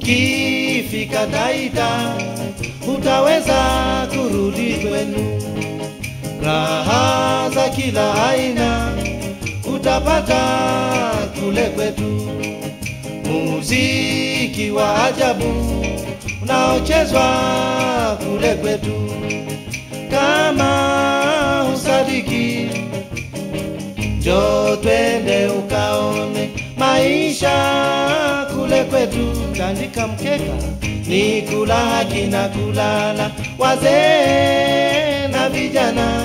Ukifika Taita utaweza kurudi kwenu, raha za kila aina utapata kule kwetu, muziki wa ajabu unaochezwa kule kwetu. Kama usadiki, njoo twende ukaone maisha kule kwetu. Tandika mkeka ni kula haki na kulala, wazee na vijana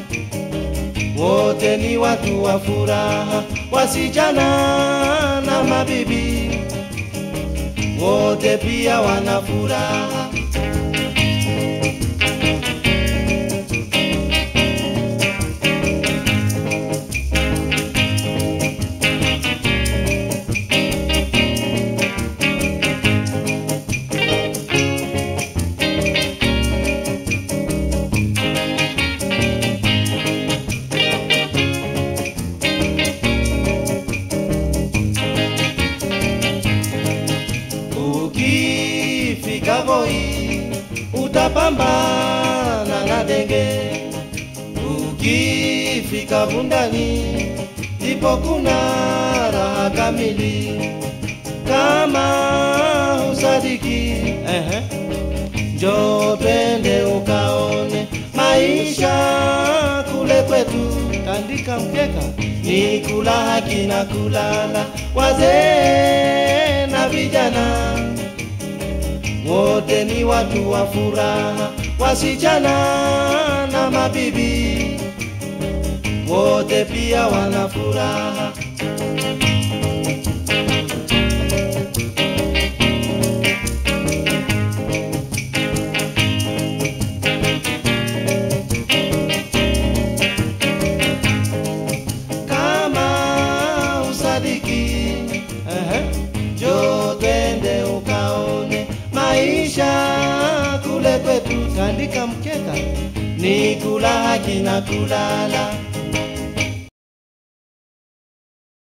wote ni watu wa furaha, wasichana na mabibi wote pia wana furaha. Ukifika Voi utapambana na denge, ukifika Bundani ndipo kuna raha kamili. Kama usadiki, ehe, njoo twende ukaone maisha kule kwetu. Tandika mkeka ni kula haki na kulala, wazee na vijana wote ni watu wa furaha, wasichana na mabibi wote pia wana furaha. Kama usadiki, ehe, njoo twende ukaone maisha kule kwetu. Tandika mkeka ni kula haki na kulala